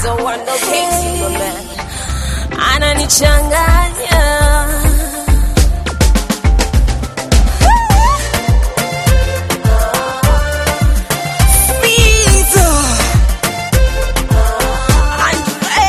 so wonder Katie, my man. Ananichanganya. Sneeze. Andre.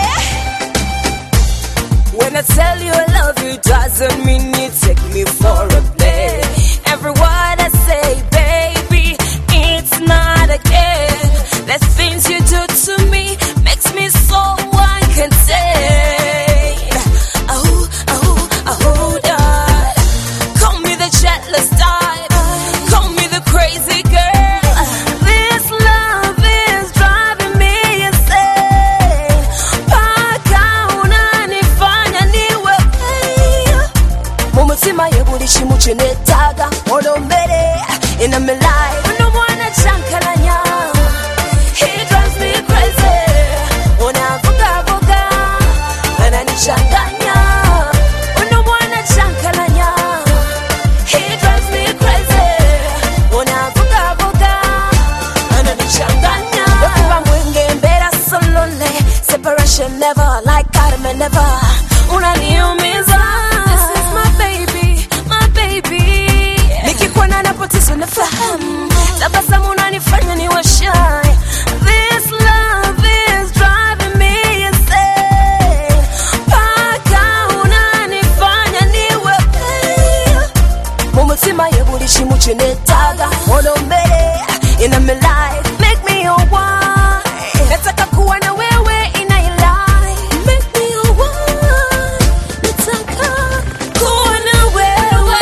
When I tell you I love you, doesn't mean you take me for a play. Every word I say, baby, it's not a game. The things you do to me makes me so uncontained. Oh, oh, oh, God. Call me the jealous type. Call me the crazy girl. This love is driving me insane. Paka unanifanya niwe mumutima ye buli kimu kye neetaaga olombere ina my life uno mwana kyankalanya he drives me crazy unavugavuga ananichanganya uno mwana kyankalanya he drives me crazy unavugavuga ananichanganya okuba mwenge mbeera so lonely separation never like Adam and never unaniumiza this is my baby my baby nikikuona napoteza nafahamu tabasamu unanifanya ni washai this love is driving me insane paka unanifanya niwe mumutima ye buli kimu kye neetaaga olombere ina my life make me your wife nataka kuwa na wewe in my life make me your wife nataka kuwa na wewe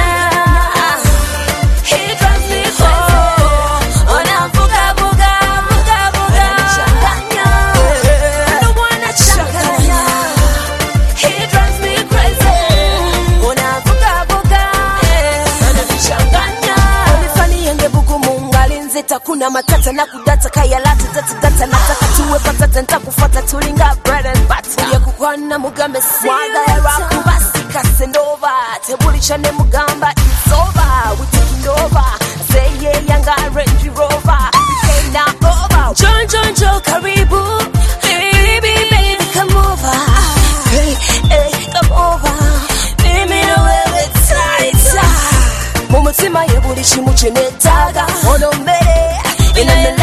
he drives me crazy unavugavuga vugavuga unanichanganya ndo mwana changanya he drives me crazy unavugavuga unanichanganya unifani yenge bugumu ngali nzita kuna matata na kudata kayalata tatadata nataka tuwe patata ntakufata tulinga bread and butter uye kukwana mugambe swagara kubasi ndova tebuli chane mugamba it's over we taking over say yeah yanga range rover we came now over John John Joe karibu baby baby come over hey hey come over mimi na wewe tighter mumutima ye buli kimu kye neetaaga olombere ina my